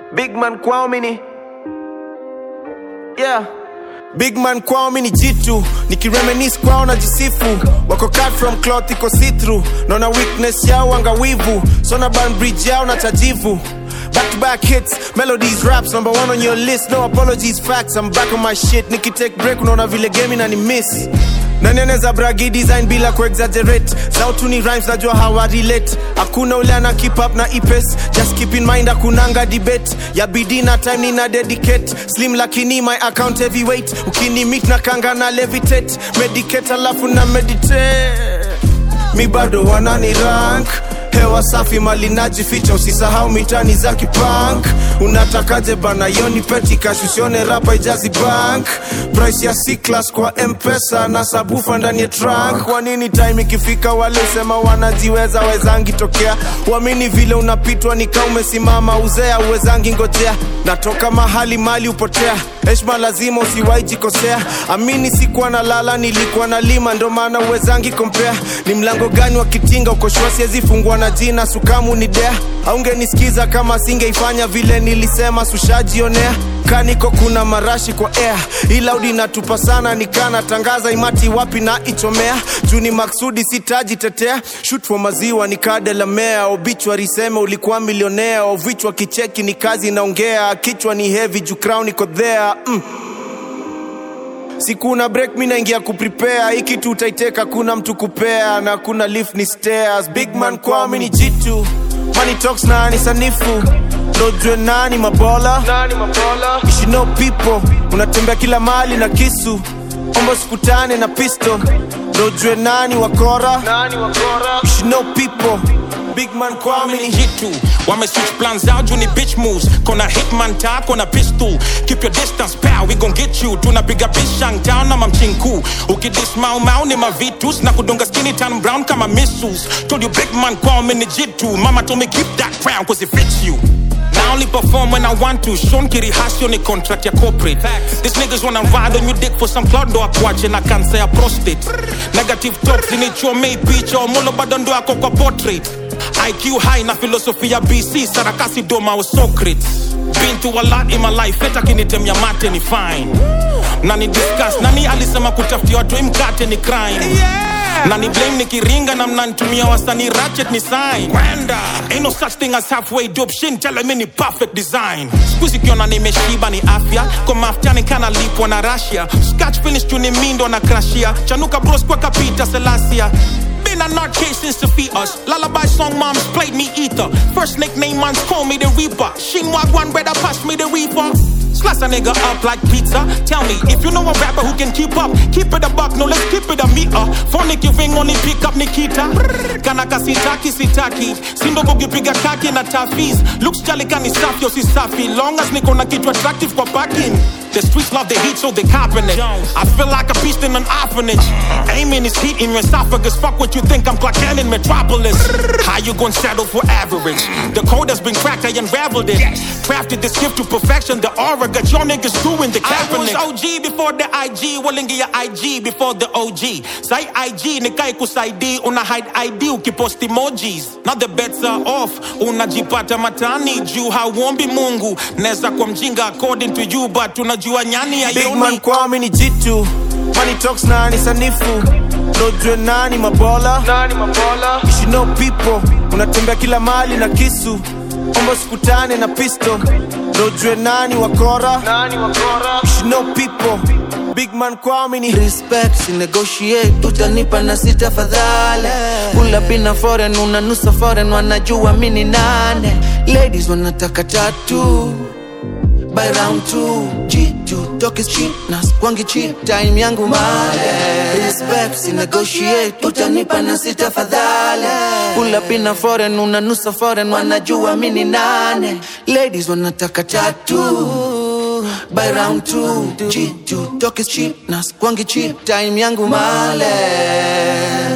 Big man kwao mini yeah. Big man kwao mini jitu nikireminis kwao na jisifu wako cut from cloth iko see through naona weakness yao angawivu sona ban bridge yao na tajivu Back to back hits, melodies, raps, number one on your list. No apologies, facts. I'm back on my shit. Nikki take break, unaona vile game na ni miss. Nani anaweza bragi design bila kuexaggerate sautu ni rhymes najua hawa relate hakuna ule ana keep up na ipes just keep in mind hakunanga debate ya bidii na time nina dedicate slim lakini my account heavyweight ukini meet na kanga na levitate medicate alafu na meditate mi bado wanani rank hewa safi mali najificha usisahau mitani za kipank unatakaje bana yoni petikash usione rapa ijazi bank price ya C-class kwa mpesa na sabufa ndani ya trunk kwa nini time ikifika wale usema wanajiweza wezangi tokea uamini vile unapitwa nika umesimama uzea uwezangi ngojea natoka mahali mali upotea heshma lazima usiwai jikosea amini sikuwa na lala nilikuwa na lima ndo maana uwezangi kompea ni mlango gani wa kitinga ukoshua siwezi fungua na jina sukamu ni dea aungenisikiza kama singeifanya vile nilisema sushajionea kaniko kuna marashi kwa air ilaudi natupa sana nikana tangaza imati wapi na ichomea juu ni maksudi sitajitetea shoot for maziwa nikadelamea obichwa seme ulikuwa milionea ovichwa kicheki ni kazi naongea kichwa ni heavy juu crown iko there mm sikuna break mi naingia kuprepare hii kitu utaiteka kuna mtu kupea na kuna lift ni stairs big man kwao mi ni jitu money talks na ni sanifu ndojue nani mabola nani mabola you should know people unatembea kila mali na kisu ombo sikutane na pistol ndojue nani wakora nani wakora you should know people big man kwao mi ni jitu wame switch plans out juu ni bitch moves kona hitman ta kona pistol keep your distance pal we gon get you tunapiga bishang town ama mchinku ukidis mau mau ni mavitus na kudunga skinny tan brown kama missiles told you big man call me ni jitu mama told me keep that crown cause it fits you I only perform when I want to. Sean Kiri has your contract your corporate. These niggas wanna ride on your dick for some cloud do watch and I can't say a prostate. Negative talks in it your made picture mulo badondo yako kwa portrait. IQ high na philosophy ya BC sarakasi doma was Socrates. Been through a lot in my life, feta kinitemia mate ni fine. Nani discuss, nani alisema kutafutia watu hii mkate ni crime. Na ni blame nikiringa na mnanitumia wasanii ratchet ni sign Kwenda Ain't no such thing as halfway dope Shin tell me ni perfect design Squeezy kiona nimeshiba ni afya Kwa maftani kana lipwa na Russia Scratch finish tu ni mindo na crashia Chanuka bros kwa kapita Selassia Been a nut case since the fetus. Lullaby song moms played me ether. First nickname mans call me the Reaper. Shinwag one brother pass me the Reaper. Slice a nigga up like pizza. Tell me if you know a rapper who can keep up. Keep it a buck, no let's keep it a meter. Phone you ring only pick up Nikita. Kanaka sitaki sitaki. Simba kukipiga kaki na tafis. Looks jolly kani safi yo si safi. Long as niko na kitu attractive kwa parking. The streets love the heat, so they copping it. I feel like a beast in an orphanage. Aiming is heat in your esophagus. Fuck what you think, I'm Clark Kent in Metropolis. How you gonna settle for average? The code has been cracked, I unraveled it. Crafted this gift to perfection. The aura got your niggas doing the Kaepernick. I was OG before the IG, walingi ya IG before the OG. Say IG, nikai kusaidi, una hide ID, ukipost emojis. Now the bets are off, unajipata matani juu hauombi Mungu. Neza kwa mjinga according to you, but unajua nyani ya big man kwao mi ni jitu money talks na ni sanifu ndojue nani mabola nani mabola you should know people unatembea kila mali na kisu ombo sikutane na pistol ndojue nani wakora nani wakora you should know people big man kwao mi ni respect si negotiate utanipa na sita fadhale kula bina foreign unanusa foreign wanajua mini nane ladies wanataka tatu by round two G2 talk is cheap na kwangi cheap time yangu male respect si negotiate utanipa na sita fadhale kula bina foreign unanusa foreign wanajua mini nane ladies wanataka tatu by round two G2 talk is cheap na kwangi cheap time yangu male